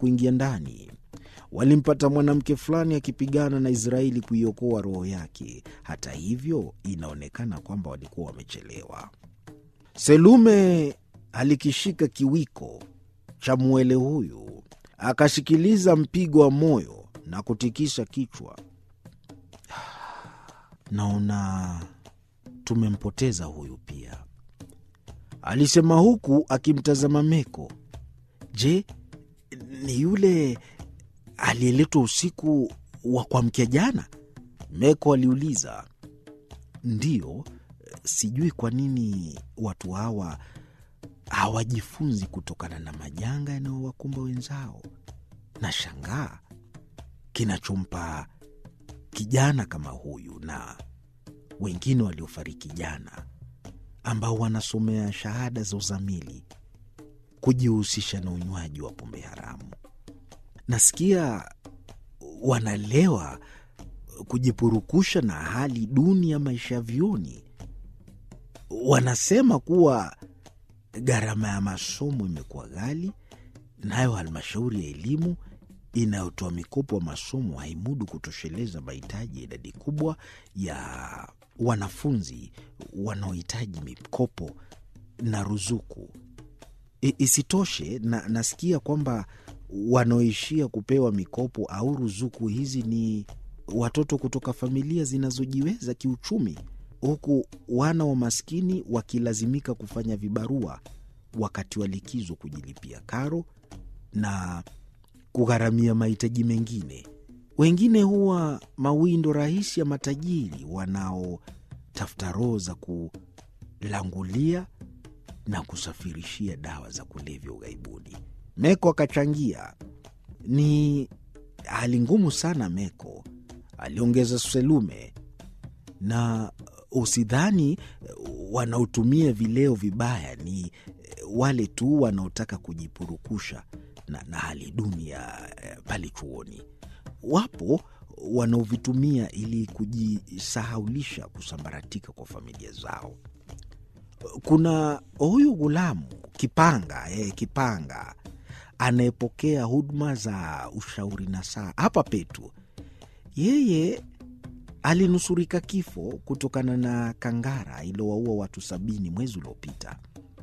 kuingia ndani. Walimpata mwanamke fulani akipigana na Israeli kuiokoa roho yake. Hata hivyo, inaonekana kwamba walikuwa wamechelewa. Selume alikishika kiwiko cha mwele huyu, akasikiliza mpigo wa moyo na kutikisa kichwa. Naona tumempoteza huyu pia, alisema huku akimtazama Meko. Je, ni yule aliyeletwa usiku wa kuamkia jana? Meko aliuliza. Ndiyo, sijui kwa nini watu hawa hawajifunzi kutokana na majanga yanayowakumba wenzao. Na shangaa kinachompa kijana kama huyu na wengine waliofariki jana ambao wanasomea shahada za uzamili kujihusisha na unywaji wa pombe haramu. Nasikia wanalewa kujipurukusha na hali duni ya maisha ya vyuoni. Wanasema kuwa gharama ya masomo imekuwa ghali, nayo halmashauri ya elimu inayotoa mikopo ya masomo haimudu kutosheleza mahitaji ya idadi kubwa ya wanafunzi wanaohitaji mikopo na ruzuku. I, isitoshe na, nasikia kwamba wanaoishia kupewa mikopo au ruzuku hizi ni watoto kutoka familia zinazojiweza kiuchumi, huku wana wa maskini wakilazimika kufanya vibarua wakati wa likizo kujilipia karo na kugharamia mahitaji mengine. Wengine huwa mawindo rahisi ya matajiri wanaotafuta roho za kulangulia na kusafirishia dawa za kulevya ughaibuni. Meko akachangia. Ni hali ngumu sana Meko, aliongeza Selume, na usidhani wanaotumia vileo vibaya ni wale tu wanaotaka kujipurukusha na, na hali duni ya pale chuoni. Wapo wanaovitumia ili kujisahaulisha kusambaratika kwa familia zao. Kuna huyu ghulamu Kipanga eh, Kipanga anayepokea huduma za ushauri na saa hapa Petu. Yeye alinusurika kifo kutokana na kangara iliyowaua watu sabini mwezi uliopita.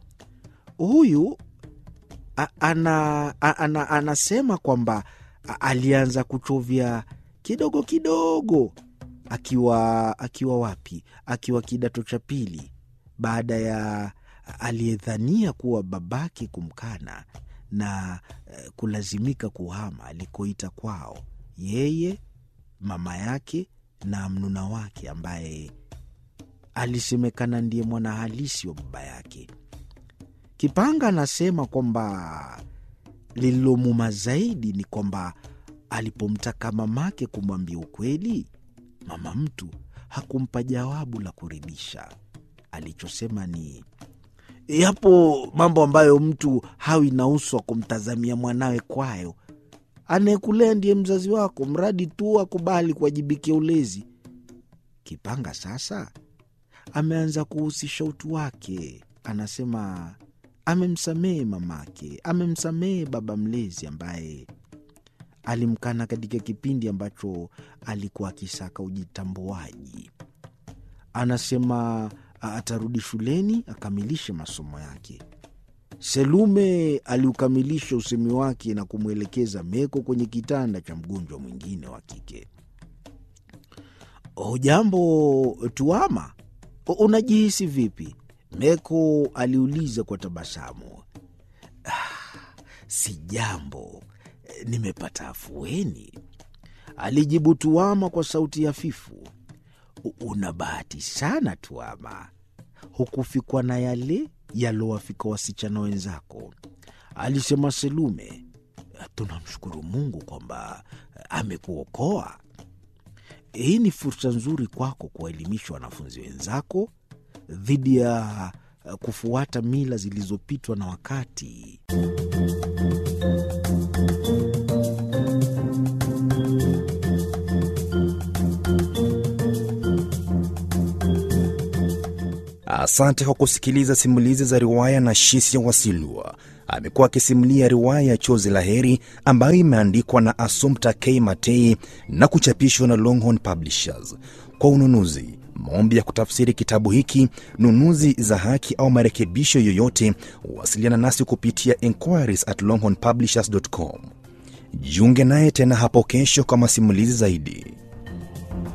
Huyu a, ana, a, ana, anasema kwamba alianza kuchovya kidogo kidogo akiwa akiwa wapi? Akiwa kidato cha pili, baada ya aliyedhania kuwa babake kumkana na kulazimika kuhama alikoita kwao, yeye mama yake na mnuna wake ambaye alisemekana ndiye mwana halisi wa baba yake. Kipanga anasema kwamba lililomuma zaidi ni kwamba alipomtaka mamake kumwambia ukweli, mama mtu hakumpa jawabu la kuridhisha. Alichosema ni yapo mambo ambayo mtu hawi na uso wa kumtazamia mwanawe kwayo. Anayekulea ndiye mzazi wako, mradi tu akubali kuwajibikia ulezi. Kipanga sasa ameanza kuhusisha utu wake. Anasema amemsamehe mamake, amemsamehe baba mlezi ambaye alimkana katika kipindi ambacho alikuwa akisaka ujitambuaji. Anasema atarudi shuleni akamilishe masomo yake. Selume aliukamilisha usemi wake na kumwelekeza Meko kwenye kitanda cha mgonjwa mwingine wa kike. Hujambo Tuama, unajihisi vipi? Meko aliuliza kwa tabasamu. Ah, si jambo, nimepata afueni, alijibu Tuama kwa sauti hafifu. Una bahati sana Tuama, hukufikwa na yale yalowafika wasichana wenzako, alisema Selume. Tunamshukuru Mungu kwamba amekuokoa. Hii ni fursa nzuri kwako kuwaelimisha wanafunzi wenzako dhidi ya kufuata mila zilizopitwa na wakati. Asante kwa kusikiliza simulizi za riwaya na Shisia Wasilwa. amekuwa akisimulia riwaya ya Chozi la Heri ambayo imeandikwa na Assumpta K. Matei na kuchapishwa na Longhorn Publishers. Kwa ununuzi, maombi ya kutafsiri kitabu hiki, nunuzi za haki au marekebisho yoyote, wasiliana nasi kupitia inquiries at longhornpublishers.com. Jiunge naye tena hapo kesho kwa masimulizi zaidi.